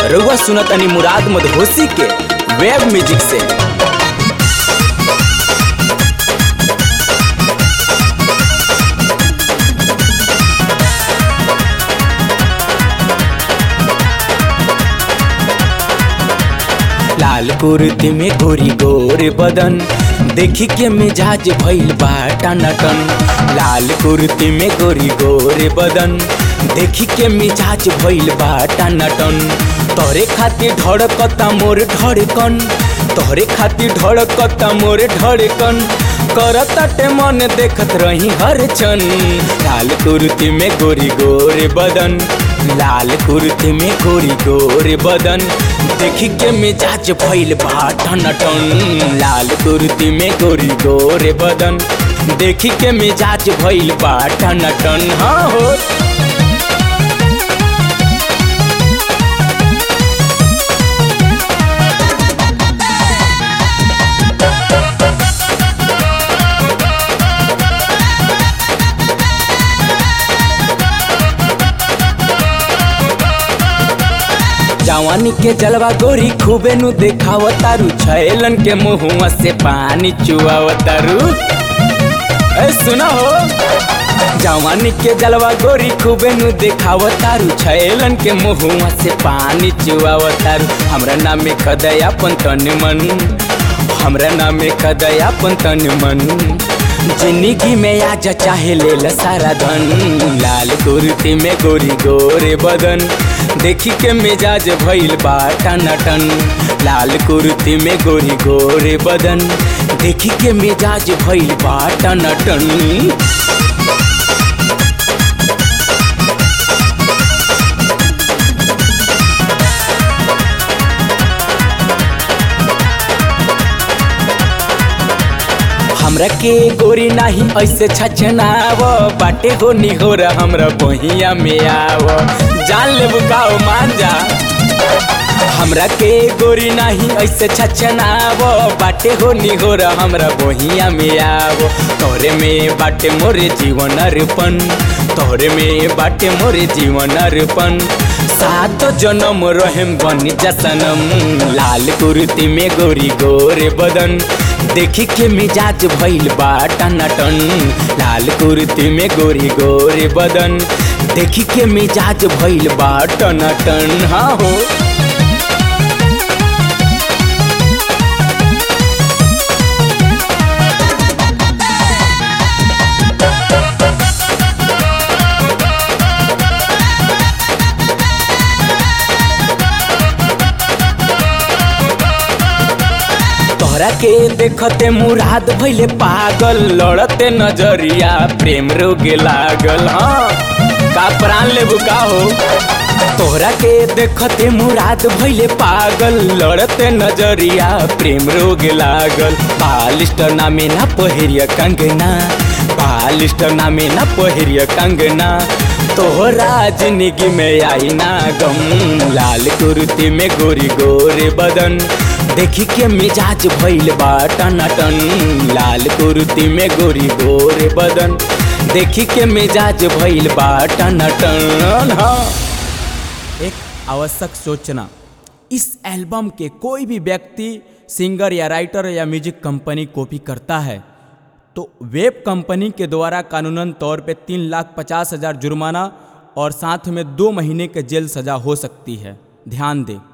रउआ सुनतनी मुराद मदहोसी के वेब म्यूजिक से लाल कुर्ती में गोरी गोर बदन देखी के मिजाज भइल बा टनाटन लाल कुर्ती में गोरी गोर बदन देखी के मिजाज भइल बा टनाटन तोरे खातिर धड़कता मोर धड़कन तोरे खातिर धड़कता मोर धड़कन करताटे मन देखत रही हर क्षण लाल कुर्ती में गोरी गोर बदन लाल कुर्ती में गोरी गोर बदन देखी के मिजाज भइल बा टन लाल कुर्ती में गोरी गोर बदन देखी के मिजाज भइल बा टन हाँ हो जवानी के जलवा गोरी खूबे नु देखावतारू छैलन के मुहुआ से पानी चुआवतारू ए सुना हो जवानी के जलवा गोरी खूबे नु देखावतारू छैलन के मुहुआ से पानी चुआवतारू हमरा नामे खदया पंतन मन हमरा नामे खदया पंतन मन जिंदगी में आज चाहे ले ल सारा धन लाल कुर्ती में गोरी गोरे बदन देखी के मिजाज भइल बा टन लाल कुर्ती में गोरी गोरे बदन देखी के मिजाज भइल बा टन हमरा के गोरी नाही ऐसे छछनाव बाटे हो निहोर हमरा बहिया में आव जान ले बुकाओ मान जा हमरा के गोरी नाही ऐसे छछनाव बाटे हो निहोर हमरा बहिया में आव तोरे में बाटे मोरे जीवन अर्पण तोरे में बाटे मोरे जीवन अर्पण सात जन्म रहेम बन जसनम लाल कुर्ती में गोरी गोरे बदन देखी के मिजाज भइल बा टनाटन लाल कुर्ती में गोरी गोरे बदन देखी के मिजाज भइल बा टनाटन हाँ हो तोहरा के देखते मुराद भइले पागल लड़ते नजरिया प्रेम रोगे लागल हाँ का प्राण लेबू का हो तोहरा के देखते मुराद भइले पागल लड़ते नजरिया प्रेम रोगे लागल बालिस्टर नामे ना पहिरिया कंगना बालिस्टर नामे ना पहिरिया कंगना तोहरा जिंदगी में आई ना गम लाल कुर्ती में गोरी गोरे बदन देखी के मिजाज भइल बा टनाटन लाल कुर्ती में गोरी गोरे बदन देखी के मिजाज भइल बा टनाटन हाँ एक आवश्यक सूचना इस एल्बम के कोई भी व्यक्ति सिंगर या राइटर या म्यूजिक कंपनी कॉपी करता है तो वेब कंपनी के द्वारा कानूनन तौर पे तीन लाख पचास हजार जुर्माना और साथ में दो महीने के जेल सजा हो सकती है ध्यान दें